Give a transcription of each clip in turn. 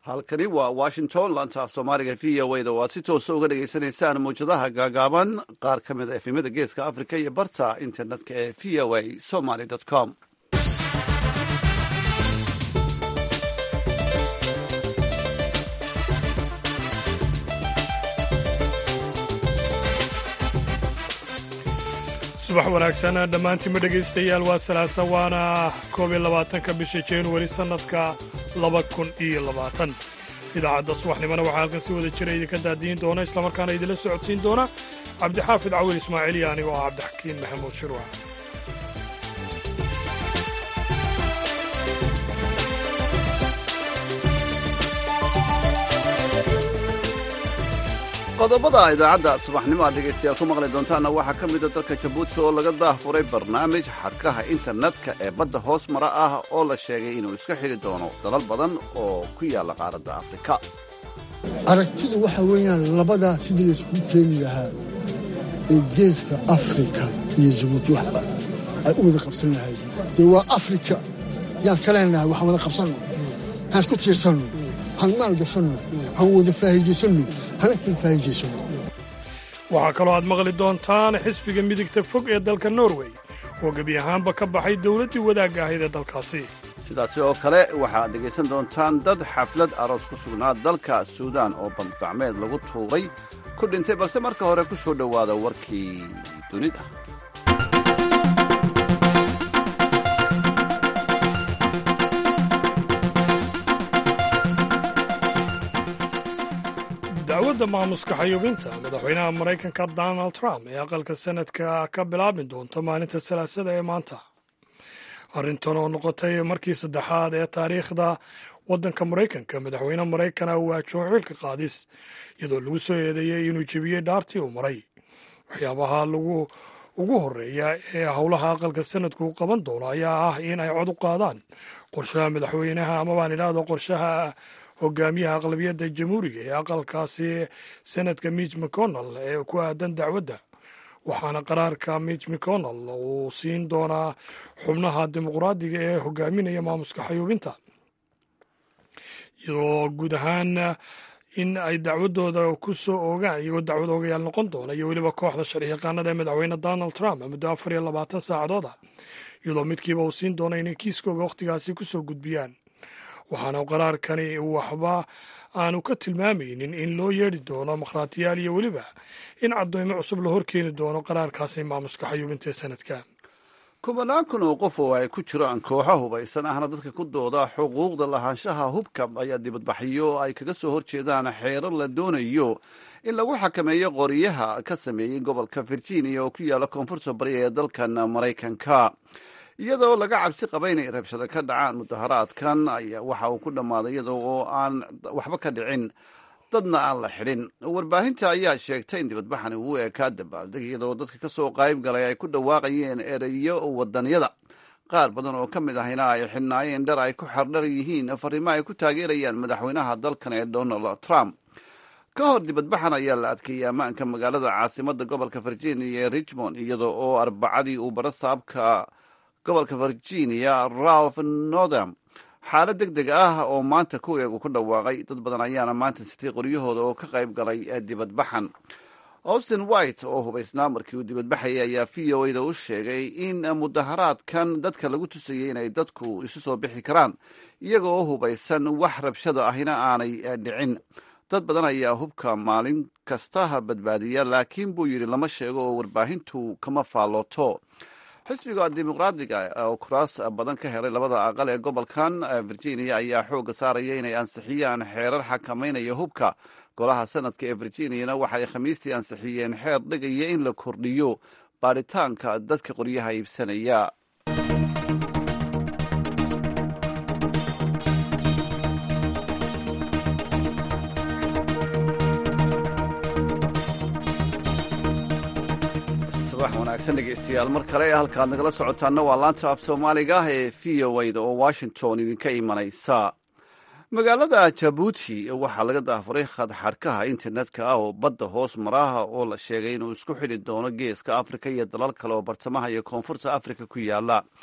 halkani waa washington laanta af soomaaliga v o da oo aad si toosa uga dhagaysanaysaan mawjadaha gaagaaban qaar ka mid a efemyada geeska africa iyo barta internetka ee v o a somaly com subax wanaagsan dhammaantiinma dhegaystayaal waa salaasa waana koob iyo labaatanka bisha januari sannadka laba kun iyo labaatan idaacadda subaxnimona waxaa halkan si wada jira idinka daadiin doona islamarkaana idinla socodsiin doona cabdixaafid cawil ismaaciil iyo anigoo ah cabdixakiin maxamuud shirwa qodobada idaacadda subaxnimo aad dhegaystayaal ku maqli doontaanna waxaa ka mida dalka jabuuti oo laga daahfuray barnaamij xadhkaha internetka ee badda hoos mara ah oo la sheegay inuu iska xidhi doono dalal badan oo ku yaalla qaaradda afrika aragtidu waxa weeyaan labadaa sidii layskugu keeni lahaa ee geeska afrika iyo jabuuti waxba ay u wada qabsan lahayd dee waa afrika yaan ka leenahay waxaan wada qabsanno haan isku tiirsanno han maal gashanno han wada faa'iidaysanno waxaa kaloo aad maqli doontaan xisbiga midigta fog ee dalka norway oo gebi ahaanba ka baxay dowladdii wadaagga ahayd ee dalkaasi sidaasi oo kale waxaad dhegaysan doontaan dad xaflad aroos ku sugnaa dalka suudaan oo bandgacmeed lagu tuuray ku dhintay balse marka hore ku soo dhowaada warkii dunida dacwadda maamuska xayuubinta madaxweynaha maraykanka donald trump ee aqalka sanadka ka bilaabi doonta maalinta salaasada ee maanta arrintan oo noqotay markii saddexaad ee taariikhda waddanka maraykanka madaxweyne maraykana waajoho xilka qaadis iyadoo lagu soo eedeeyey inuu jebiyey dhaartii uu maray waxyaabaha lagu ugu horeeya ee howlaha aqalka sanadku qaban doono ayaa ah in ay cod u qaadaan qorshaha madaxweynaha amabaan idhaahdo qorshaha hogaamiyaha aqlabiyadda jamhuuriga ee aqalkaasi senadka mitch mcconnell ee ku aadan dacwadda waxaana qaraarka mitch mcconnell uu siin doonaa xubnaha dimuqraadiga ee hogaaminaya maamuska xayuubinta iyadoo guud ahaan in ay dacwadooda ku soo oogaan iyagoo dacwad oogayaal noqon doona iyo weliba kooxda sharci yaqaanada ee madaxweyne donald trump muddo afar iyo labaatan saacadood ah iyadoo midkiiba uu siin doona inay kiiskooga wakhtigaasi ku soo gudbiyaan waxaana qaraarkani waxba aanu ka tilmaamaynin in loo yeedhi doono makhraatiyaal iyo weliba in caddoymo cusub la horkeeni doono qaraarkaasi maamuska xayuubinta ee sanadka kubanaan kun oo qof oo ay ku jiraan kooxo hubaysan ahna dadka ku dooda xuquuqda lahaanshaha hubka ayaa dibadbaxyo ay kaga soo horjeedaan xeerar la doonayo in lagu xakameeyo qoriyaha ka sameeyey gobolka virginia oo ku yaalla koonfurta bari ee dalkan maraykanka iyadoo laga cabsi qaba inay rabshado ka dhacaan mudaharaadkan ayaa waxa uu ku dhammaaday iyadoo oo aan waxba ka dhicin dadna aan la xidhin warbaahinta ayaa sheegtay in dibadbaxani uu eekaa dabaaldeg iyadoo dadka ka soo qayb galay ay ku dhawaaqayeen ereyo wadanyada qaar badan oo ka mid ahina ay xidhnaayeen dhar ay ku xardhar yihiin fariimo ay ku taageerayaan madaxweynaha dalkan ee donald trump ka hor dibadbaxan ayaa la adkeeyey ammaanka magaalada caasimadda gobolka virginia ee richmond iyadoo oo arbacadii uu baro saabka gobolka virginia ralph northam xaalad deg deg ah oo maanta ku eegu ku dhawaaqay dad badan ayaana maanta sitay qoryahooda oo ka qayb galay dibadbaxan austin white oo hubaysnaa markii uu dibadbaxayay ayaa v o a da u sheegay in mudaharaadkan dadka lagu tusayay inay dadku isu soo bixi karaan iyaga oo hubaysan wax rabshada ahina aanay dhicin dad badan ayaa hubka maalin kasta badbaadiya laakiin buu yidhi lama sheego oo warbaahintu kama faallooto xisbiga dimuqraadiga oo kuraas badan ka helay labada aqal ee gobolkan virginia ayaa xoogga saaraya inay ansixiyaan xeerar xakameynaya hubka golaha sanadka ee virginiana waxay khamiistii ansixiyeen xeer dhigaya in la kordhiyo baaritaanka dadka qoryaha iibsanaya wanaagsan dhegeystayaal mar kale halkaad nagala socotaanna waa laanta af soomaaliga ee v o a da oo washington idinka imanaysa magaalada jabuuti waxaa laga daafuray khadxadhkaha internetka ah oo badda hoos maraha oo la sheegay inuu isku xidhi doono geeska afrika iyo dalal kale oo bartamaha iyo koonfurta afrika ku yaala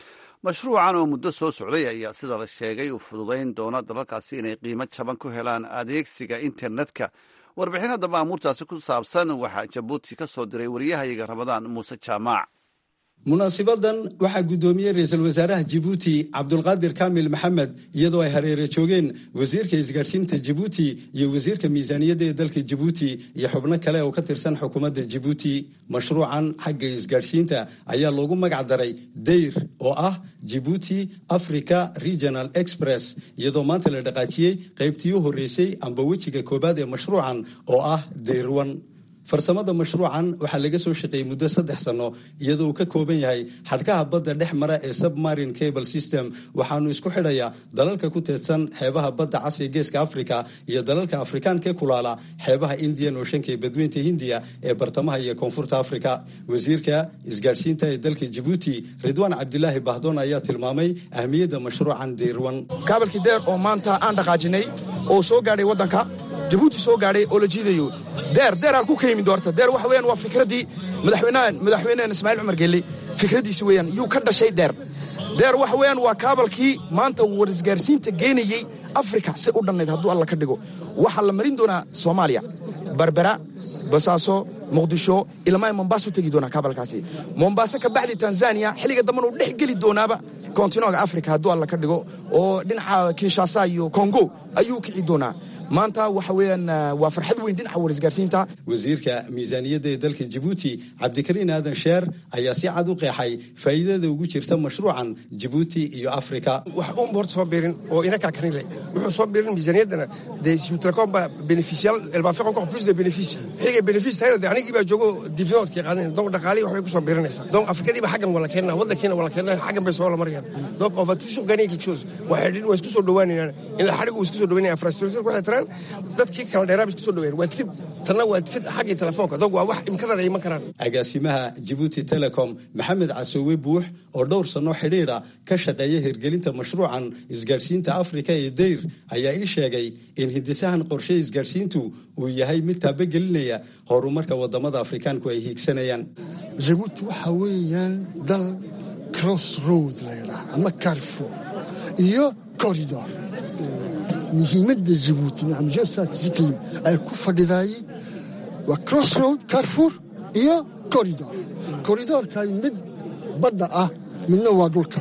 mashruucan oo muddo soo socday ayaa sida la sheegay uu fududayn doona dalalkaasi inay qiimo jaban ku helaan adeegsiga internetka warbixin haddaba amuurtaasi ku saabsan waxaa jabuuti ka soo diray wariyahayaga ramadaan muuse jaamaac munaasibadan waxaa guddoomiyey ra-iisul wasaaraha jibuuti cabdulqaadir kaamil maxamed iyadoo ay hareere joogeen wasiirka isgaadhsiinta jibuuti iyo wasiirka miisaaniyadda ee dalka jibuuti iyo xubno kale oo ka tirsan xukuumadda jibuuti mashruucan xagga isgaadhsiinta ayaa loogu magac daray dayr oo ah jibuuti africa regional express iyadoo maanta la dhaqaajiyey qaybtii u horreysay amba wejiga koowaad ee mashruucan oo ah dayrwan farsamada mashruucan waxaa laga soo shaqeeyey muddo saddex sanno iyadoo uu ka kooban yahay xadhkaha badda dhex mara ee submarine cable system waxaanu isku xidhayaa dalalka ku teedsan xeebaha badda cas ee geeska africa iyo dalalka afrikaanka ee kulaala xeebaha indian ooshanka ee badweynta hindiya ee bartamaha iyo koonfurta africa wasiirka isgaadhsiinta ee dalka jibuuti ridwaan cabdilaahi bahdoon ayaa tilmaamay ahmiyadda mashruucan deyrwan kaabalkii deer oo maanta aan dhaqaajinay oo soo gaadhay waddanka jabuuti soo gaadhay oo la jiidayo deer deer halku ka yimi doorta deer waxa weeyaan waa fikraddii madaxweynahan madaxweynahan ismaaciil cumar gelle fikraddiisi weeyaan yuu ka dhashay deer deer waxa weeyaan waa kaabalkii maanta war isgaarsiinta geenayey afrika si u dhannayd hadduu alla ka dhigo waxaa la marin doonaa soomaaliya barbera basaaso muqdisho ilmaa mombaaso tegi doonaa kaabalkaasi mombaaso ka bacdi tanzaniya xilliga dambana uu dhex geli doonaaba kontinooga afrika hadduu alla ka dhigo oo dhinaca kinshasa iyo kongo ayuu kici doonaa maanta waxa weeyaan waa farxad weyn dhinaca warisgaarsiinta wasiirka miisaaniyadda ee dalka jibuuti cabdikariin aadan sheer ayaa si cad u qeexay faa'iidada ugu jirta mashruucan jibuuti iyo afrika wax uunba horta soo biirin oo inakaa kanile wuxuu soo biirin miisaaniyaddana dee telecom baa beneficial elle va faire encore plus de bénéfices xilligay bénéfice tahayna dee anigii baa joogo dividendkii qaadanaya donc dhaqaalihii waxbay ku soo biirinaysaa donc afrikadiiba xaggan wala keenna waddankiina wala keenna xaggan bay soo la marayaan donc on va toujours gagner quelque chose waxay dhin waa isku soo dhowaanayaan in xadhigu isku soo dhowaanaya infrastructure waxay tiraan dadkii kala dheeraaba isku soo dhoween waa tikid tanna waa tikid xaggii telefoonka donc waa wax imkadan ay iman karaan agaasimaha jibuuti telecom maxamed casoowe buux oo dhowr sanno xidhiidha ka shaqeeya hirgelinta mashruucan isgaadhsiinta afrika ee dayr ayaa ii sheegay in hindisahan qorshe isgaadhsiintu uu yahay mid taabagelinaya horumarka wadamada afrikaanku ay hiigsanayaan jabuuti waxaa weeyaan dal cross road layidhaah ama carfor iyo corridor muhiimadda jabuuti nacam geostrategically ay ku fadhidaayey waa cross road carfor iyo corridor corridorkay mid badda ah midna waa dhulka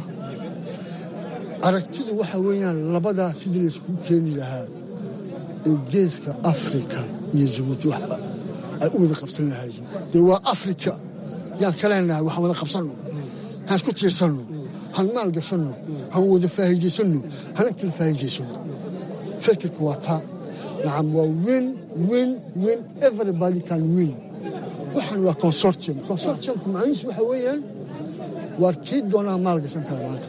aragtidu waxa weeyaan labadaa sidii layskugu keeni lahaa ee geeska afrika iyo jabuuti wax ay u wada qabsan lahaayeen dee waa afrika yaan ka leenahay waxaan wada qabsanno haan isku tiirsanno han maal gashanno han wada faa'iidaysanno hana kala faa'iidaysanno fikirka waa taa nacam waa win win win everybody can win waxaan waa consortium consortiumku macnihiisu waxa weeyaan waar kii doonaa maal gashan kara maanta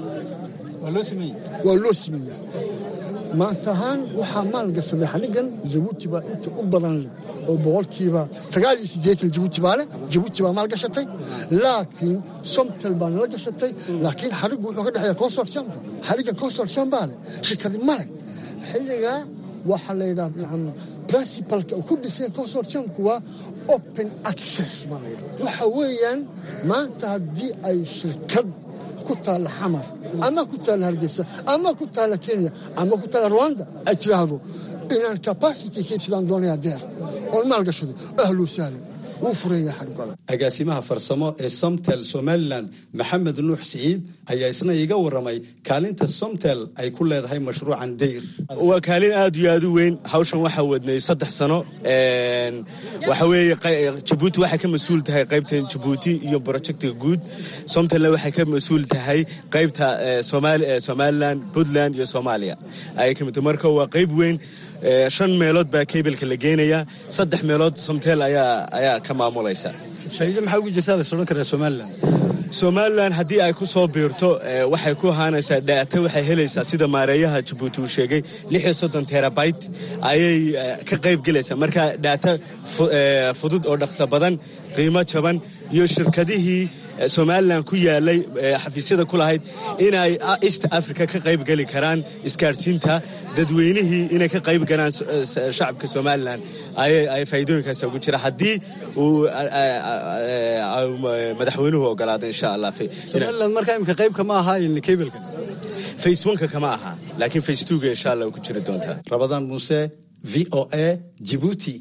waa loo sameeyaa maanta ahaan waxaa maal gashaday xadhigan jabuuti baa inta u badan leh oo boqolkiiba sagaal iyo siddeetan jabuuti baa leh jabuuti baa maal gashatay laakiin somtel baa nala gashatay laakiin xadhigu wuxuu ka dhexeeya consortiumka xadhigan consortium baa leh shirkadi ma leh xilligaa waxaa la yidhaha nacam principalka ku dhisay consortiumku waa open access baa la yidhaha waxa weeyaan maanta haddii ay shirkad ku taalla xamar ama ku taalla hargeysa ama ku taalla kenya ama ku taalla rwanda ay tidhaahdo inaan capacity kaibsadaan doonayaa deer oon maal gashado ahlo sahlan wuu fureeya xadhigooda agaasimaha farsamo ee somtel somalilan maxamed nuux siciid ayaa isna iga waramay kaalinta somtel ay ku leedahay mashruucan dayr waa kaalin aad iyo aad u weyn hawshan waxaa wadnay saddex sano waxa weeye jabuuti waxay ka mas-uul tahay qaybtan jabuuti iyo projectiga guud somtelna waxay ka mas-uul tahay qaybta somalilan puntland iyo soomaaliya ayay ka mid marka waa qayb weyn shan meelood baa kaybelka la geenayaa saddex meelood somtel ayaa ayaa ka maamulaysa faa'iido maxaa ugu jirtaa la sodhan karaa somalilan somalilan haddii ay ku soo biirto waxay ku ahaanaysaa dhaata waxay helaysaa sida maareeyaha jabuuti uu sheegay lix iyo soddon terabyte ayay ka qayb gelaysaa marka dhaata fudud oo dhaqso badan qiimo jaban iyo shirkadihii somalilan ku yaalay xafiisyada ku lahayd inay east africa ka qayb geli karaan isgaadhsiinta dadweynihii inay ka qayb galaan shacabka somalilan ay faa'iidooyinkaas ugu jira haddii uu madaxweynuhu ogolaado insha allah somaliland markaa imika qaybka ma aha kebilka face oneka kama aha laakiin face twoga insha allah ku jiri doontaa rabadaan muuse v o a jibuuti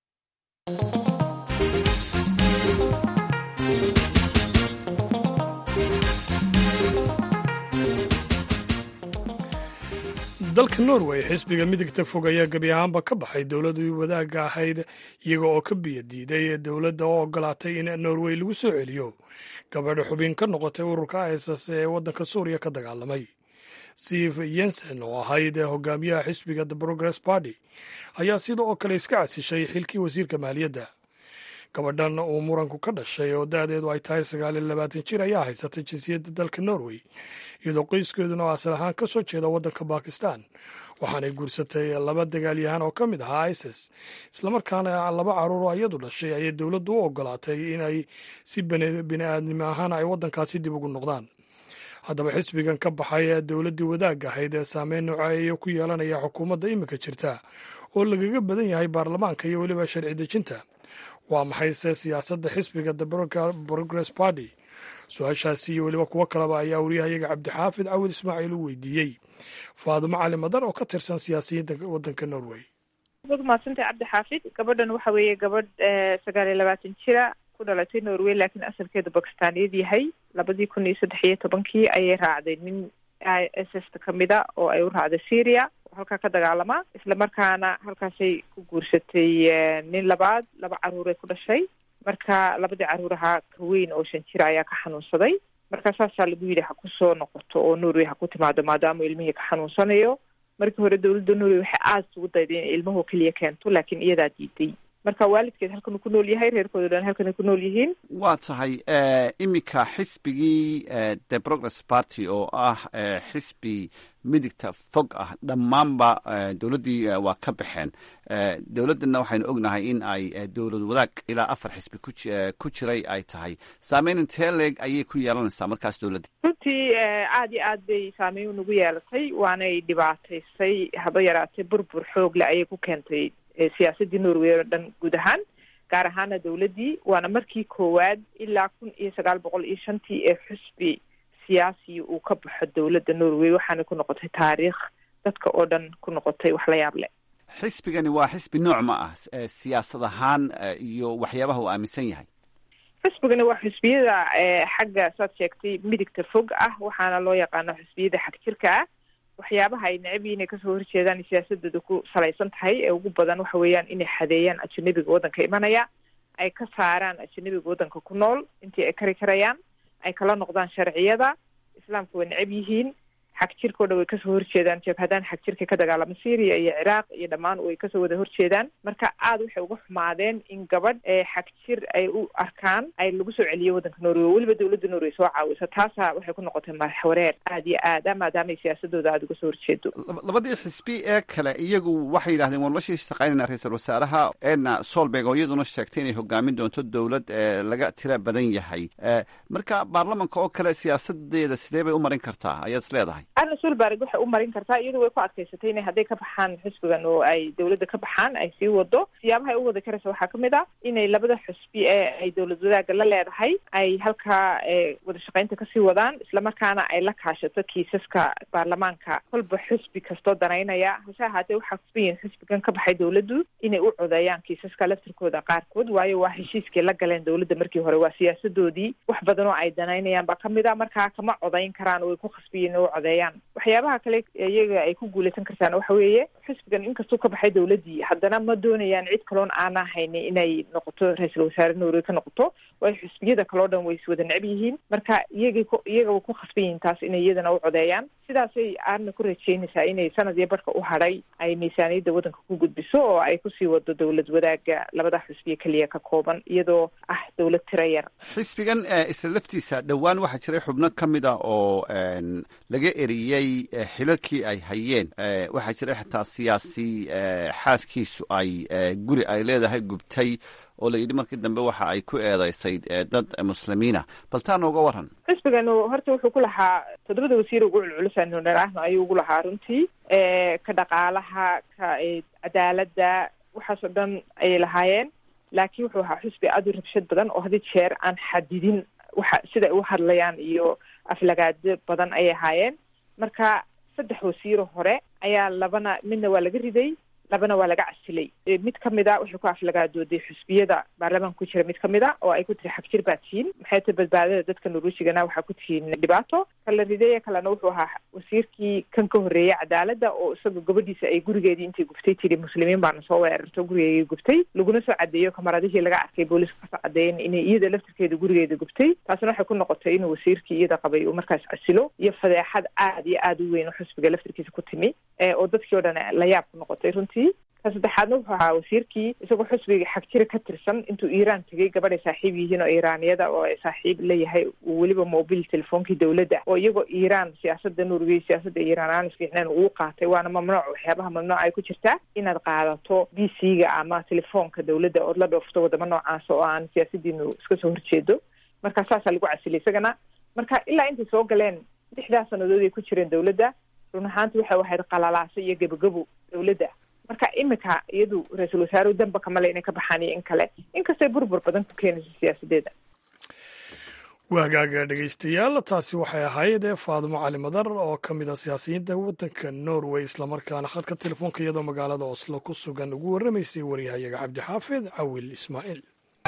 dalka norway xisbiga midigta fog ayaa gebi ahaanba ka baxay dowladii wadaagga ahayd iyaga oo ka biyo diiday dowladda oo ogolaatay in norway lagu soo celiyo gabadha xubin ka noqotay ururka iss ee waddanka suuriya ka dagaalamay steve yensen oo ahayd hogaamiyaha xisbiga the progress party ayaa sida oo kale iska casishay xilkii wasiirka maaliyadda gabadhan uu muranku ka dhashay oo da-deedu ay tahay sagaal iyo labaatan jir ayaa haysatay jinsiyadda dalka norway iyadoo qoyskeeduna asal ahaan ka soo jeeda waddanka bakistan waxaanay guursatay laba dagaalyahan oo ka mid ahaa isis islamarkaana laba caruur oo iyadu dhashay ayay dowladdu u ogolaatay inay si bini-aadnimo ahaan ay waddankaasi dib ugu noqdaan haddaba xisbigan ka baxay dowladdii wadaagga ahayd ee saameyn nooceeya ku yeelanaya xukuumadda iminka jirta oo lagaga badan yahay baarlamaanka iyo weliba sharci dejinta waa maxayse siyaasadda xisbiga the progress party su-aashaasi iyo weliba kuwo kaleba ayaa wariyahayaga cabdixaafid cawid ismaaciil u weydiiyey faadumo cali madar oo ka tirsan siyaasiyiinta waddanka norway waad umadsantay cabdixaafid gabadhan waxa weeye gabadh sagaal iyo labaatan jira ku dhalatay norway laakiin asalkeeda bakistaaniyad yahay labadii kun iyo saddex iyo tobankii ayay raacday nin s sta kamida oo ay u raacday syria halkaa ka dagaalama islamarkaana halkaasay ku guursatay nin labaad laba caruuray ku dhashay marka labadii caruur ahaa ka weyn oo shan jira ayaa ka xanuunsaday marka saasaa lagu yidhi ha ku soo noqoto oo norway ha ku timaado maadaama ilmihii ka xanuunsanayo markii hore dowladda norway waxay aada isugu dayday inay ilmuhu keliya keento laakiin iyadaa diiday marka waalidkeed halkanuu ku nool yahay reerkooda dhan halkanay ku nool yihiin waa tahay iminka xisbigii the progress party oo ah xisbi midigta fog ah dhammaanba dowladdii waa ka baxeen dowladdanna waxaynu ognahay in ay dowlad wadaag ilaa afar xisbi ku jiray ay tahay saameyn intee leeg ayay ku yeelanaysaa markaas dowladda runtii aada iyo aad bay saameyn nagu yeelatay waanay dhibaataysay haba yaraatay burbur xoog leh ayay ku keentay siyaasaddii norway oo dhan guud ahaan gaar ahaana dowladdii waana markii koowaad ilaa kun iyo sagaal boqol iyo shantii ee xusbi siyaasi uu ka baxo dowladda norway waxaana ku noqotay taariikh dadka oo dhan ku noqotay wax la yaab leh xisbigani waa xisbi nooc ma ah siyaasad ahaan iyo waxyaabaha uu aaminsan yahay xisbigani waa xisbiyada xagga saad sheegtay midigta fog ah waxaana loo yaqaano xisbiyada xag jirka ah waxyaabaha ay necab yihiin ay kasoo horjeedaan siyaasadooda ku salaysan tahay ee ugu badan waxa weeyaan inay xadeeyaan ajanabiga waddanka imanaya ay ka saaraan ajanabiga waddanka ku nool intii ay kari karayaan ay kala noqdaan sharciyada islaamka way necab yihiin xag jirka o dhan way kasoo horjeedaan jabhadaan xag jirka ka dagaalama syria iyo ciraaq iyo dhammaan way kasoo wada horjeedaan marka aada waxay uga xumaadeen in gabadh xag jir ay u arkaan ay lagu soo celiyo waddanka norway weliba dowladda norway soo caawisa taasa waxay ku noqotay madaxwareer aada iyo aada maadaamay siyaasadooda aada uga soo horjeedo labadii xisbi ee kale iyagu waxay yidhahdeen waan la shaqaynayna ra-iisul wasaaraha edna solberg oo iyaduna sheegtay inay hogaamin doonto dowlad laga tira badan yahay marka baarlamanka oo kale siyaasadeeda sidee bay u marin kartaa ayaad is leedahay arna sulberg waxay u marin kartaa iyadu way ku adkaysatay inay hadday ka baxaan xisbigan oo ay dowladda ka baxaan ay sii wado siyaabaha ay u wada karaysa waxaa kamid ah inay labada xusbi ee ay dowlad wadaagga la leedahay ay halkaa wada shaqaynta kasii wadaan islamarkaana ay la kaashato kiisaska baarlamaanka kolba xusbi kastoo danaynaya hase ahaatee waxaa kusban yihin xisbigan ka baxay dowladdu inay u codeeyaan kiisaska laftirkooda qaarkood waayo waa heshiiskay la galeen dowladda markii hore waa siyaasadoodii wax badan oo ay danaynayaan baa kamid a markaa kama codayn karaan oo way ku khasbiyiin in u codeeyaan waxyaabaha kale iyaga ay ku guuleysan kartaan waxa weeye xisbigan inkastuu ka baxay dowladdii haddana ma doonayaan cid kaloon aana haynin inay noqoto ra-iisul wasaare norway ka noqoto waayo xisbiyada kaleo dhan way iswada necb yihiin marka iyagay ku iyaga way ku khasban yihiin taas inay iyadana u codeeyaan sidaasay aadna ku rajeynaysaa inay sanad iyo barhka u hadhay ay miisaaniyadda waddanka ku gudbiso oo ay kusii wado dowlad wadaagga labada xisbiya keliya ka kooban iyadoo ah dowlad tira yar xisbigan isla laftiisa dhowaan waxaa jiray xubno ka mid a oo laga eriyey intii xilalkii ay hayeen waxaa jira xitaa siyaasi xaaskiisu ay guri ay leedahay gubtay oo la yidhi markii dambe waxa ay ku eedeysay dad muslimiina bal taa nooga waran xisbiganu horta wuxuu ku lahaa toddobada wasiir ugu culculusanu dharaahno ayuu ugu lahaa runtii ka dhaqaalaha ka cadaaladda waxaasoo dhan ayay lahaayeen laakiin wuxuu ahaa xusbi aada u rabshad badan oo hadii jeer aan xadidin waxa sida ay u hadlayaan iyo aflagaado badan ayay ahaayeen marka saddex wasiiro hore ayaa labana midna waa laga riday labana waa laga casilay mid kamid a waxay ku aflagaadooday xusbiyada baarlamaanka ku jira mid kamid a oo ay ku tiri xagjir baa tihiin maxay ta badbaadada dadka nuruushigana waxaa ku tihiin dhibaato kala ridaye kalena wuxuu ahaa wasiirkii kan ka horreeyay cadaaladda oo isaga gabadhiisa ay gurigeedii intay guftay tiri muslimiin baana soo weerarto gurigeedii gubtay laguna soo cadeeyo kamaradihii laga arkay booliiska kasoo cadeeyen inay iyada laftirkeeda gurigeeda gubtay taasina waxay ku noqotay inuu wasiirkii iyada qabay uu markaas casilo iyo fadeexad aad iyo aada u weyn oo xusbiga laftirkiisa ku timi oo dadkii o dhan la yaab ku noqotay runtii ka saddexaadna wuxuu ahaa wasiirkii isagoo xusbiga xagjira ka tirsan intuu iiraan tegay gabadhay saaxiib yihiin oo iiraaniyada oo ay saaxiib leeyahay weliba mobil telefoonkii dowladda oo iyagoo iiraan siyaasada nuurigay siyaasada iiraan aan isfiicneen uu qaatay waana mamnuuc waxyaabaha mamnuuc ay ku jirtaa inaad qaadato b c ga ama telefoonka dowladda ood la dhoofto wadamo noocaas oo aan siyaasadiinu iska soo horjeedo marka saasaa lagu casilay isagana marka ilaa intay soo galeen lixdaa sanadood ay ku jireen dowladda run ahaanti waxay ahayd qalalaaso iyo gebagabo dowladda marka imika iyadu ra-iisul wasaaruhu danba kamale inay ka baxaan iyo in kale inkastay burbur badan ku keenayso siyaasadeeda waagaaga dhegeystayaal taasi waxay ahayd ee faadimo cali madar oo ka mid ah siyaasiyiinta waddanka norway islamarkaana khadka telefoonka iyadoo magaalada oslo ku sugan ugu warramaysay waryahayaga cabdixaafid cawil ismaaciil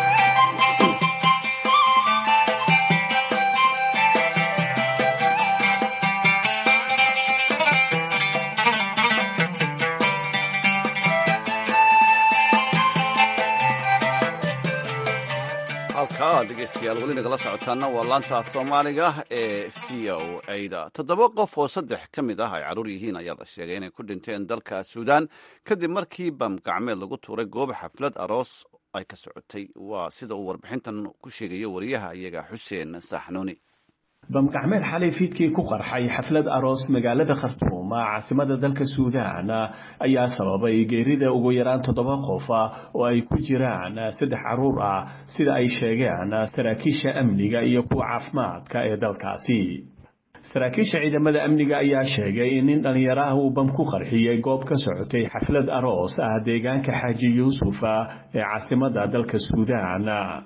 halkaa dhegeystayaal weli nagala socotaana waa laanta af soomaaliga ee v o a-da toddoba qof oo saddex ka mid ah ay carruur yihiin ayaa la sheegay inay ku dhinteen dalka suudaan kadib markii bam gacmeed lagu tuuray goob xaflad aroos ay ka socotay waa sida uu warbixintan ku sheegayo wariyaha iyaga xuseen saaxnuuni bamgacmeed xalay fiidkii ku qarxay xaflad aroos magaalada khartuum caasimada dalka suudaan ayaa sababay geerida ugu yaraan toddoba qof oo ay ku jiraan saddex carruur ah sida ay sheegeen saraakiisha amniga iyo kuwa caafimaadka ee dalkaasi saraakiisha ciidamada amniga ayaa sheegay in nin dhallinyaro ah uu bam ku qarxiyey goob ka socotay xaflad aroos ah deegaanka xaaji yuusuf ee caasimada dalka suudaan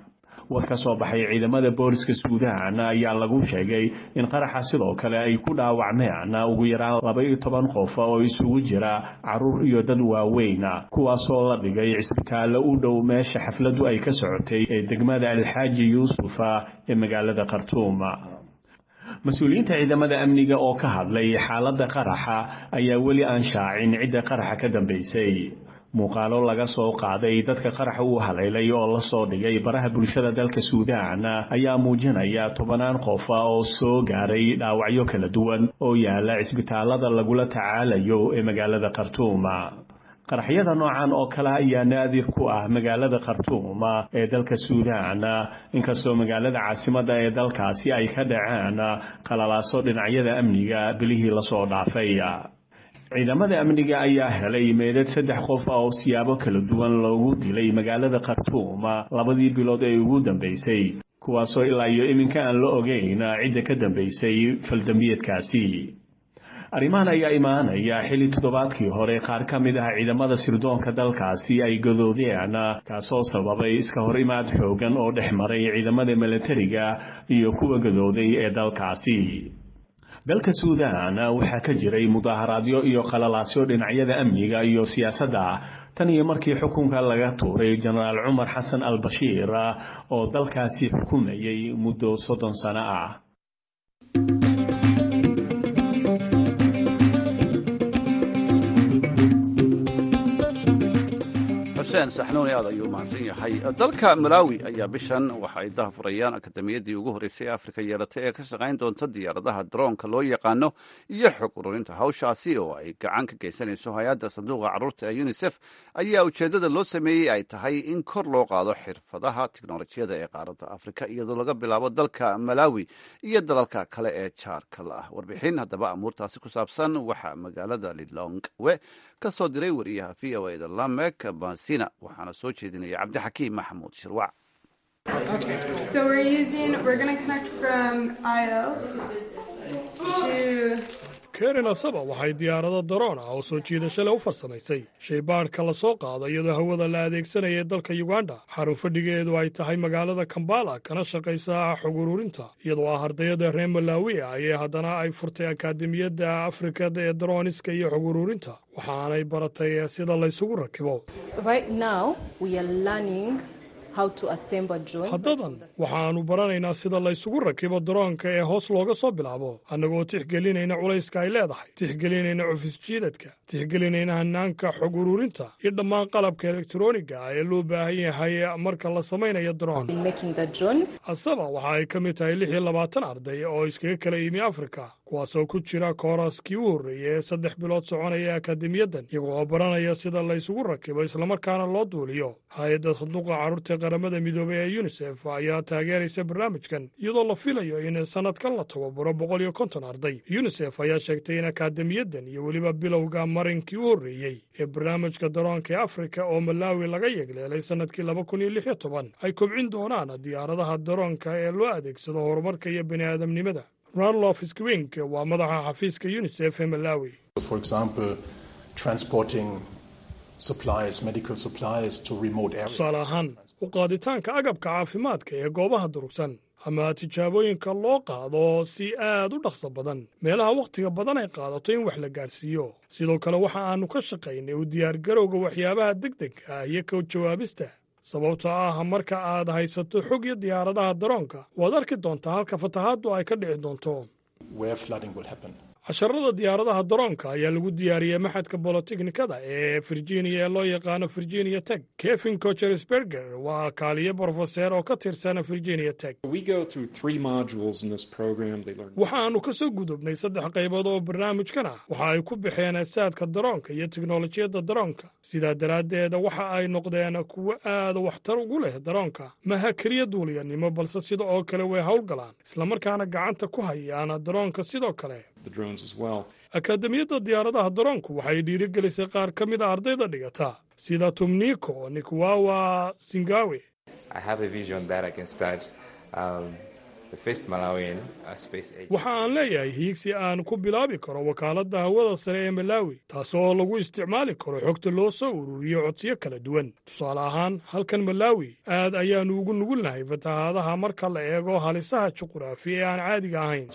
war ka soo baxay ciidamada booliska suudaan ayaa lagu sheegay in qaraxa sidoo kale ay ku dhaawacmeen ugu yaraan laba-iyo toban qof oo isugu jira caruur iyo dad waaweyn kuwaasoo la dhigay cisbitaallo u dhow meesha xafladdu ay ka socotay ee degmada alxaaji yuusuf ee magaalada khartuum mas-uuliyiinta ciidamada amniga oo ka hadlay xaaladda qaraxa ayaa weli aan shaacin cidda qaraxa ka dambaysay muuqaalo laga soo qaaday dadka qaraxa uu haleelay oo la soo dhigay baraha bulshada dalka suudaan ayaa muujinaya tobanaan qof oo soo gaaray dhaawacyo kala duwan oo yaala cisbitaalada lagula tacaalayo ee magaalada khartuum qaraxyada noocan oo kale ayaa naadir ku ah magaalada khartuum ee dalka suudaan inkastoo magaalada caasimada ee dalkaasi ay ka dhaceen qalalaaso dhinacyada amniga bilihii lasoo dhaafay ciidamada amniga ayaa helay meedad saddex qof oo siyaabo kala duwan loogu dilay magaalada khartuum labadii bilood ee ugu dambeysay kuwaasoo ilaa iyo iminka aan la ogeyn cidda ka dambeysay faldambiyeedkaasi arrimahan ayaa imaanaya xilli toddobaadkii hore qaar ka mid ah ciidamada sirdoonka dalkaasi ay gadoodeen kaasoo sababay iska hor imaad xoogan oo dhex maray ciidamada milatariga iyo kuwa gadooday ee dalkaasi dalka suudaan waxaa ka jiray mudaaharaadyo iyo qalalaasyo dhinacyada amniga iyo siyaasadda tan iyo markii xukunka laga tuuray jenaraal cumar xasan al bashiir oo dalkaasi xukumayay muddo soddon sano ah xuseen saxnuuni aad ayuu mahadsan yahay dalka malaawi ayaa bishan waxa ay dahafurayaan akademiyaddii ugu horreysay ee afrika yeelatay ee ka shaqayn doonta diyaaradaha daroonka loo yaqaano iyo xog ururinta hawshaasi oo ay gacan ka geysanayso hay-adda sanduuqa carruurta ee unisef ayaa ujeeddada loo sameeyey ay tahay in kor loo qaado xirfadaha tiknolojiyada ee qaaradda afrika iyadoo laga bilaabo dalka malaawi iyo dalalka kale ee jaarka la ah warbixin haddaba amuurtaasi ku saabsan waxaa magaalada lilongwe ka soo diray wariyaha v o eda lamek basina waxaana soo jeedinaya cabdixakiim maxamuud shirwac karen asaba waxay diyaarado daroon ah oo soo jiidasho leh u farsamaysay shaybaadhka la soo qaado iyadoo hawada la adeegsanaya dalka yuganda xarun fadhigeedu ay tahay magaalada kambala kana shaqaysa xog ururinta iyadoo ah ardayada reer malaawiya ayay haddana ay furtay akaademiyadda afrikada ee darooniska iyo xog ururinta waxaanay baratay sida laysugu rakibo haddadan waxaannu baranaynaa sida laysugu rakibo daroonka ee hoos looga soo bilaabo annagoo tixgelinayna culayska ay leedahay tixgelinayna cufis jiidadka tixgelinayna hanaanka xog ururinta iyo dhammaan qalabka elektroniga ah ee loo baahan yahay marka la samaynayo daroon asaba waxa ay ka mid tahay lix iyo labaatan arday oo iskaga kala yimi afrika kuwaasoo ku jira kooraskii u horreeyay ee saddex bilood soconaya akademiyadan iyagoo oo baranaya sida la ysugu rakibo islamarkaana loo duuliyo hay-adda sanduuqa carruurta qaramada midoobay ee yunisef ayaa taageeraysa barnaamijkan iyadoo la filayo in sannadkan la tababaro boqol iyo konton arday yunisef ayaa sheegtay in akaademiyadan iyo weliba bilowga marinkii u horreeyey ee barnaamijka daroonka ee afrika oo malaawi laga yegleelay sannadkii laba kun iyo lix iyo toban ay kobcin doonaan diyaaradaha daroonka ee loo adeegsado horumarka iyo bini aadamnimada ranlof skwink waa madaxa xafiiska unisef ee malawi tusaale ahaan u qaaditaanka agabka caafimaadka ee goobaha durugsan ama tijaabooyinka loo qaado si aad u dhaqso badan meelaha wakhtiga badan ay qaadato in wax la gaadhsiiyo sidoo kale waxa aannu ka shaqaynay u diyaargarowga waxyaabaha deg deg ah iyo ka jawaabista sababtoo ah marka aad haysato xog iyo diyaaradaha daroonka waad arki doontaa halka fatahaaddu ay ka dhici doonto casharada diyaaradaha daroonka ayaa lagu diyaariyey maxadka bolotechnikada ee virginia ee loo yaqaano virginia tech kevin cochersberger waa kaaliye brofeseer oo ka tirsan virginia tech waxaannu ka soo gudubnay saddex qaybood oo barnaamijkan ah waxa ay ku baxeen saadka daroonka iyo teknolojiyadda daroonka sidaa daraaddeed waxa ay noqdeen kuwo aad waxtar ugu leh daroonka maha keliya duuliyanimo balse sida oo kale way howlgalaan islamarkaana gacanta ku hayaan daroonka sidoo kale akaademiyadda diyaaradaha daroonku waxay dhiirigelisay qaar ka mid a ardayda dhigata sida tumniko nikwawa singawe waxa aan leeyahay hiigsi aan ku bilaabi karo wakaaladda hawada sare ee malaawi taasoo lagu isticmaali karo xogta loo soo ururiyo codsiyo kala duwan tusaale ahaan halkan malaawi aad ayaannu ugu nugulnahay fatahaadaha marka la eego halisaha juquraafi ee aan caadiga ahayn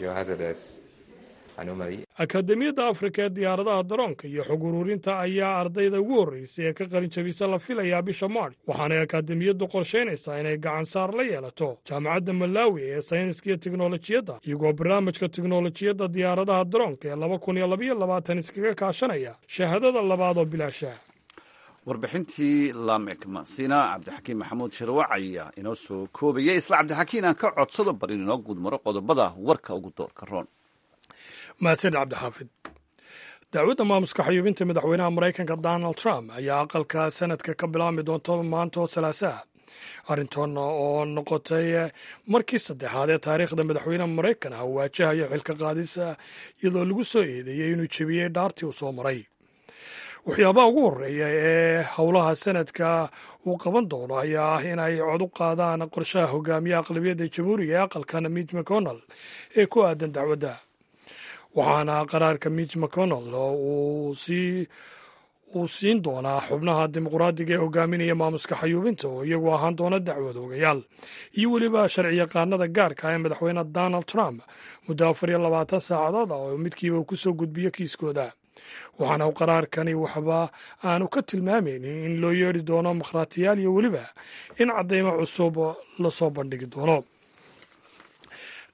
akaademiyadda afrika ee diyaaradaha daroonka iyo xog ururinta ayaa ardayda ugu horreysay ee ka qalin jabisa la filayaa bisha maarch waxaanay akaademiyaddu qorshaynaysaa inay gacan saar la yeelato jaamacadda malaawi ee sayniska iyo teknolojiyadda iyagoo barnaamijka teknolojiyadda diyaaradaha daroonka ee laba kun iyo labaiyo labaatan iskaga kaashanaya shahaadada labaad oo bilaasha warbixintii lamek masina cabdixakiin maxamuud shirwac ayaa inoo soo koobayay isla cabdixakiin aan ka codsado bal in inoo guudmaro qodobada warka ugu doorka roon mahadsanid cabdixaafid dacwadda maamuska xayuubinta madaxweynaha maraykanka donald trump ayaa aqalka sanadka ka bilaabmi doonta maanta oo salaasaha arrintan oo noqotay markii saddexaad ee taariikhda madaxweynaha maraykan ah waajahayo xilka qaadisa iyadoo lagu soo eedeeyey inuu jebiyey dhaartii uu soo maray waxyaabaha ugu horreeya ee howlaha sanadka uu qaban doono ayaa ah in ay cod u qaadaan qorshaha hogaamiyaha aqlabiyadda jamhuuriga ee aqalkan mitch mcconnell ee ku aadan dacwadda waxaana qaraarka mitch mcconnell uu siin doonaa xubnaha dimuqraadiga ee hogaaminaya maamuska xayuubinta oo iyagu ahaan doona dacwad ogayaal iyo weliba sharciyaqaanada gaarka ee madaxweyne donald trump muddo afar iyo labaatan saacadood ah oo midkiiba kusoo soo gudbiyo kiiskooda waxaana qaraarkani waxba aanu ka tilmaamaynin in loo yeedhi doono makhraatiyaal iyo weliba in caddaymo cusub lasoo bandhigi doono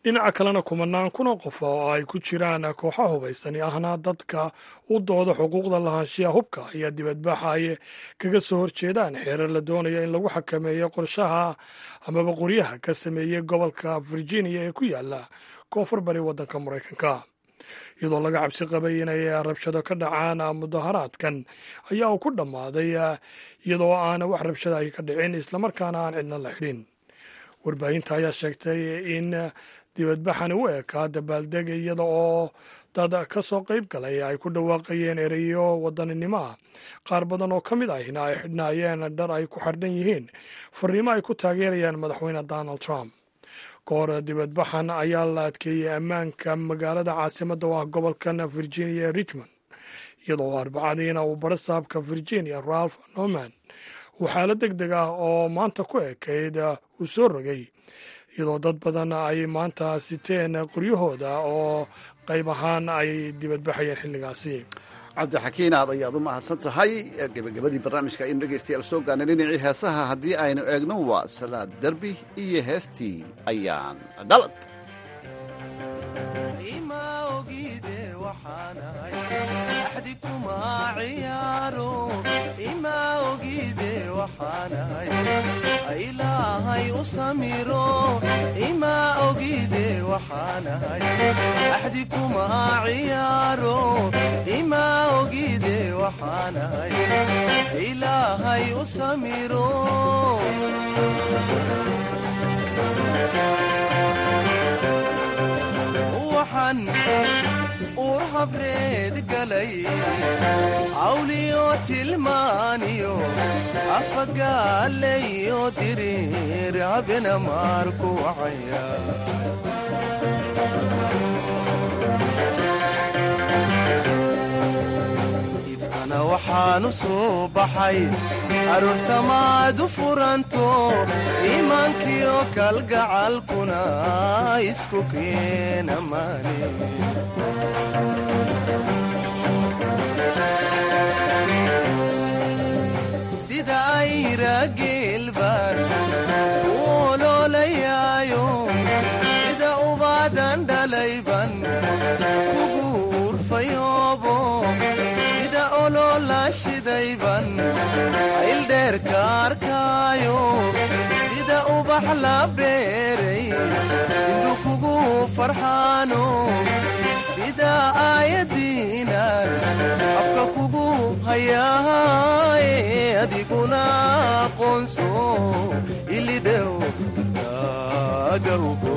dhinaca kalena kumanaan kuna qof oo ay ku jiraan kooxa hubaysan ahna dadka u dooda xuquuqda lahaanshiyaha hubka ayaa dibadbaxa ay kaga soo horjeedaan xeerar la doonaya in lagu xakameeyo qorshaha amaba qoryaha ka sameeyey gobolka virginia ee ku yaala koonfur bari waddanka maraykanka iyadoo laga cabsi qabay inay rabshado ka dhacaan mudaharaadkan ayaa uu ku dhammaaday iyadoo aan wax rabshada ay ka dhicin islamarkaana aan cidna la xidhin warbaahinta ayaa sheegtay in dibadbaxani u ekaa dabaaldeg iyada oo dad ka soo qayb galay ay ku dhawaaqayeen ereyo wadaninimo ah qaar badan oo ka mid ahina ay xidhnaayeen dhar ay ku xardhan yihiin fariimo ay ku taageerayaan madaxweyne donald trump ka hor dibadbaxan ayaa la adkeeyey ammaanka magaalada caasimadda oo ah gobolkan virginia ee richmond iyadoo arbacadiina uu barasaabka virginia ralph norman uu xaalad deg deg ah oo maanta ku ekayd uu soo rogay iyadoo dad badan ay maanta siteen qoryahooda oo qayb ahaan ay dibadbaxayeen xilligaasi cabdixakiin aad ayaad u mahadsan tahay gebagabadii barnaamijka aynu dhegaystayaal soo gaarnay dhinacii heesaha haddii aynu eegno waa salaad derbi iyo heestii ayaan dhalad ilaahay u samiro ima ogide waxaanahay axdi kuma ciyaaro ima ogide waxaanahay ilaahay u samiro waxaan uur habreed galay cawliyo tilmaaniyo afagaalayo diriir habena maarku wacaya ifkana waxaanu soo baxay aroosamaadu furanto iimaankiyo kalgacalkuna isku keena maani sida ayra geelbaan u oloolayaayo sida ubaadan dhalayban kugu urfayoobo sida oloola shidayban ayldheerka arkaayo sida ubax la beeray indhu kugu farxaano sida aayadiinan afka kugu hayaaye adiguna aqoonso ilidhow dadkaagalgo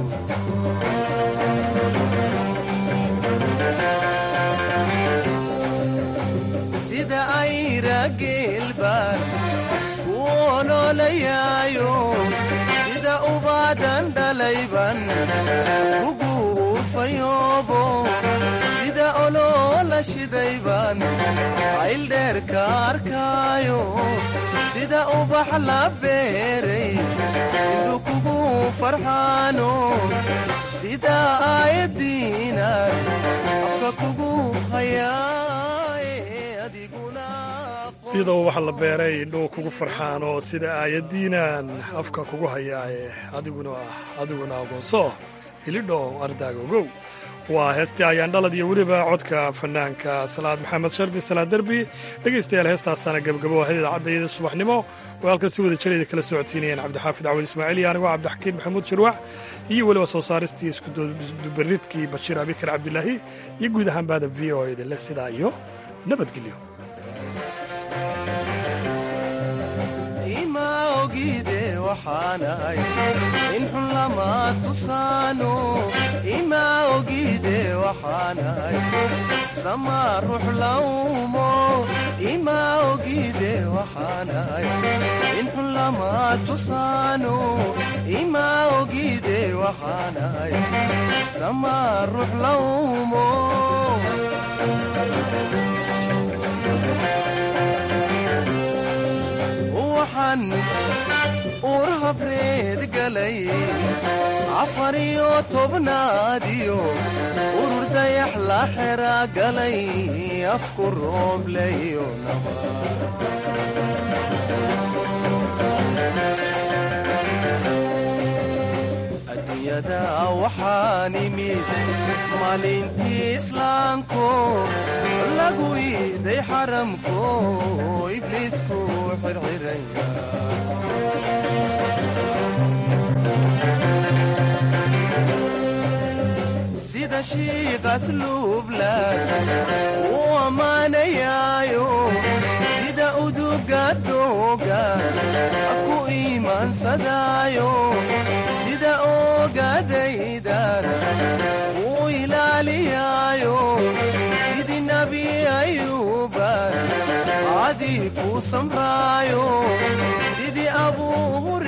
sida ayra geelbaan ku oloolayaayo sida ubaadan dhalayban kugu urfayoobo sida oloola shidayban ayldheerka arkaayo sida ubax la beeray indhu kugu farxaano sida aayadiinan afka kugu hayaaye adiguna sida ubax la beeray indhuu kugu farxaan oo sida aayadiinan afka kugu hayaaye adiguna adiguna agoonso hilidho ardaaga ogow waa heestii ayaan dhalad iyo weliba codka fanaanka salaad maxamed shardi salaad derbi dhegaystayaal heestaasaana gabagabo ahayd idaacadda subaxnimo oo halkan si wada jirayda kala socodsiinayeen cabdixaafid cawad ismaaciil iyo anigoo cabdixakiin maxamuud shirwac iyo weliba soo saaristii iskudubaridkii bashiir abikar cabdilaahi iyo guud ahaan bahda v o idinle sidaa iyo nabadgelyo ima ogide waxaanahay in xun lama tusaano ima ogide waxaanahay sama ruux lawmo ima ogide waxaanahay in xun lama tusaano ima ogide waxaanahay sama ruux lawmo waxaan uur habreed galay afar iyo tobnaadiyo urur dayax la xera galay afku roobleyo naba cisada waxaan imid maalintii islaanko lagu iiday xaramko ibliisku xirxiraya sida shiiqas luublan uu ammaanayaayo sida uduga dooga ku iimaansadaayo sida oogadaydan uu ilaaliyaayo sidii nebi ayuuban cadii ku samraayo sidii abuu